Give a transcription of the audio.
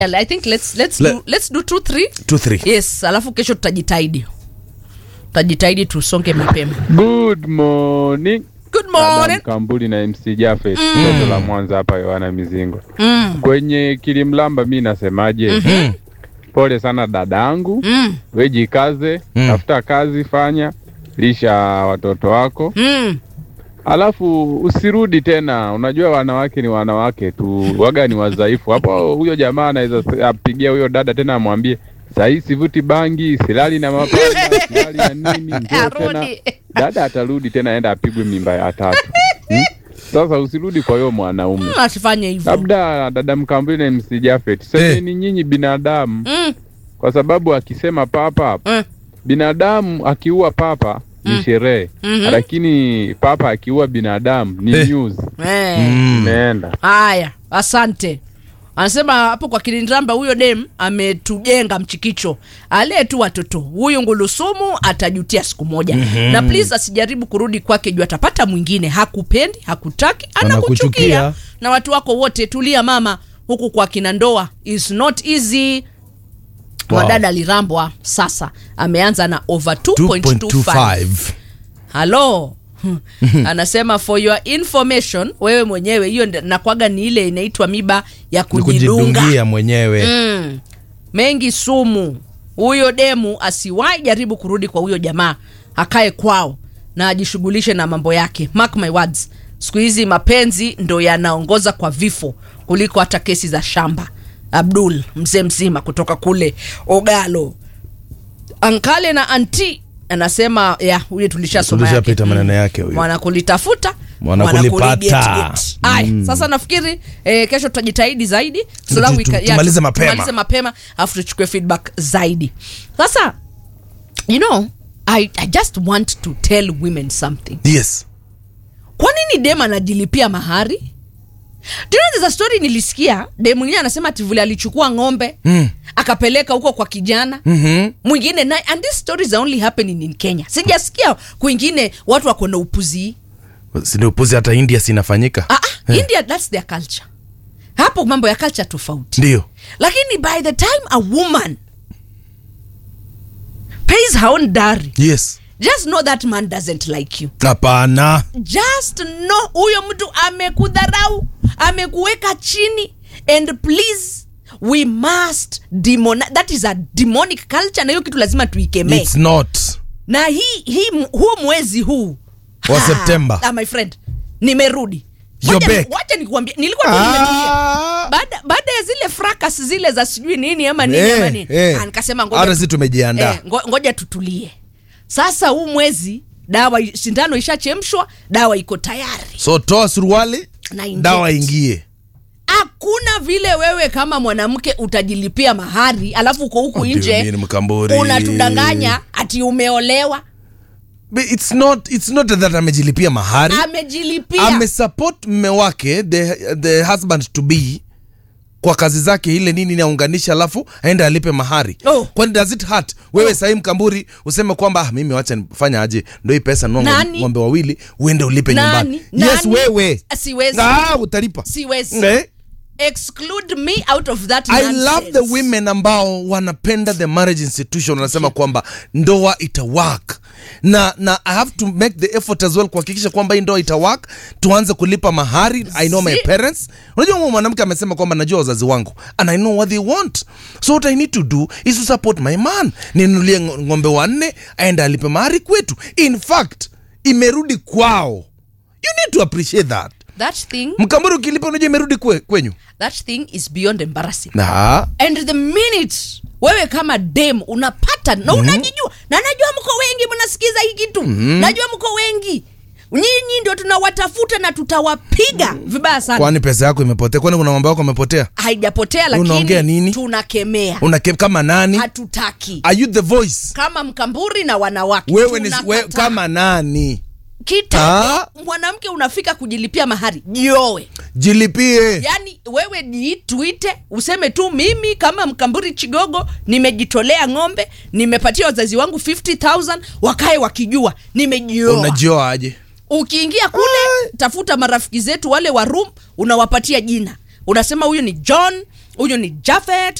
I think let's let's Le- do let's do two three. Two, three. Yes, alafu kesho tutajitahidi. Tutajitahidi tusonge mapema. Good morning. Good Adam morning. Kambuli na MC Jafet toto la Mwanza hapa Yohana Mizingo. Mm. Kwenye kilimlamba mi nasemaje? Pole sana dadangu, Mm. we jikaze, Mm. tafuta kazi fanya, lisha watoto wako, Mm. alafu usirudi tena. Unajua wanawake ni wanawake tu, waga ni wadhaifu. Hapo huyo jamaa anaweza apigia huyo dada tena amwambie sahii sivuti bangi, silali na mapanga, silali na nini, njoo tena Arudi. dada atarudi tena aenda apigwe mimba ya tatu hmm? Sasa usirudi kwa hiyo mwanaume, Mm, Asifanye hivyo. labda dada Mkambuli na MC Jafet, semeni nyinyi binadamu, Mm. kwa sababu akisema papa Mm. binadamu akiua papa ni sherehe Mhm. lakini papa akiua binadamu ni Eh. news Eh. imeenda. Haya, asante. Anasema hapo kwa Kilindramba, huyo dem ametujenga mchikicho, alee tu watoto. Huyu ngulusumu atajutia siku moja. Na please asijaribu kurudi kwake juu atapata mwingine. Hakupendi, hakutaki, anakuchukia. Anakuchukia. Na watu wako wote, tulia mama. Huku kwa kina ndoa is not easy. Wow. Wadada alirambwa sasa, ameanza na over 2.25 2.25 halo anasema for your information wewe mwenyewe hiyo nda- nakwaga ni ile inaitwa miba ya Ni kujidunga kujidungia mwenyewe mm. mengi sumu huyo demu asiwahi jaribu kurudi kwa huyo jamaa akae kwao na ajishughulishe na mambo yake mark my words siku hizi mapenzi ndo yanaongoza kwa vifo kuliko hata kesi za shamba abdul mzee mzima kutoka kule ogalo ankale na anti anasema ya huyo tulishasoma yake. Tulishapita maneno yake huyo. mwana kulitafuta Mwana mwana kulipata. kuliget-get. Aya, sasa nafikiri eh, kesho tutajitahidi zaidi so Tu- that tu- we tu- can- tumalize tu- mapema. tumalize mapema alafu tuchukue feedback zaidi sasa you know I, i just want to tell women something yes kwa nini dem anajilipia mahari Do you know there's a story nilisikia dem mwingine anasema ati vile alichukua ng'ombe Mm. akapeleka huko kwa kijana Mhm. mwingine naye and these stories are only happening in kenya sijasikia kwingine watu wako na upuzi sindio upuzi hata india sinafanyika ah, ah, india that's their culture hapo mambo ya culture tofauti ndio lakini by the time a woman pays her own dowry yes just know that man doesn't like you hapana just know huyo mtu amekudharau amekuweka chini and please we must demon that is a demonic culture na hiyo kitu lazima tuikemee it's not na hii hii huu mwezi huu Wa Ha, September. ah, my friend nimerudi You're Wacha ni- back. wacha nikuambia nilikuwa tu nimetulia Ah. baada baada ya zile fracas zile za sijui nini ama nini Eh, ama nini eh. ah, nikasema ngoja hata tu- si tumejiandaa eh, ngo- ngoja tutulie sasa huu mwezi dawa i- sindano ishachemshwa dawa iko tayari so toa suruali Na inject. dawa ingie hakuna vile wewe kama mwanamke utajilipia mahari alafu uko huku Ndio nje nini mkamburi? unatudanganya ati umeolewa But it's not, it's not that amejilipia mahari amejilipia amesupport mme wake the, the husband to be kwa kazi zake ile nini naunganisha alafu aende alipe mahari Oh. kwani does it hurt wewe sahii mkamburi useme kwamba ah, mimi wacha nifanya aje ndo hii pesa nua Nani? ng'ombe wawili uende ulipe Nani? nyumbani yes Nani? wewe siwezi ah, utalipa siwezi eh? exclude me out of that I nonsense. love the women ambao wanapenda the marriage institution wanasema kwamba ndoa ita work na na I have to make the effort as well kuhakikisha kwamba hii ndoa ita work tuanze kulipa mahari I know my Si- parents unajua huyu mwanamke amesema kwamba najua wazazi wangu and I know what they want so what I need to do is to support my man ninunulie ng- ng'ombe wanne aende alipe mahari kwetu in fact imerudi kwao you need to appreciate that that thing mkamburi ukilipa unajua imerudi kwe, kwenyu that thing is beyond embarrassing na and the minute wewe kama dem unapata na unajijua na najua mko wengi mnasikiza hii kitu najua mko wengi nyinyi ndio tunawatafuta na tutawapiga vibaya sana kwani pesa yako imepotea kwani kuna mambo yako amepotea haijapotea Unaongea lakini nini? tunakemea unake kama nani hatutaki are you the voice kama mkamburi na wanawake wewe ni tunakataa. we, kama nani kitambo mwanamke unafika kujilipia mahari jiowe jilipie yaani wewe ni tuite useme tu mimi kama mkamburi chigogo nimejitolea ng'ombe nimepatia wazazi wangu 50000 wakae wakijua nimejioa unajioa aje ukiingia kule tafuta marafiki zetu wale wa room unawapatia jina unasema huyu ni john huyu ni jafet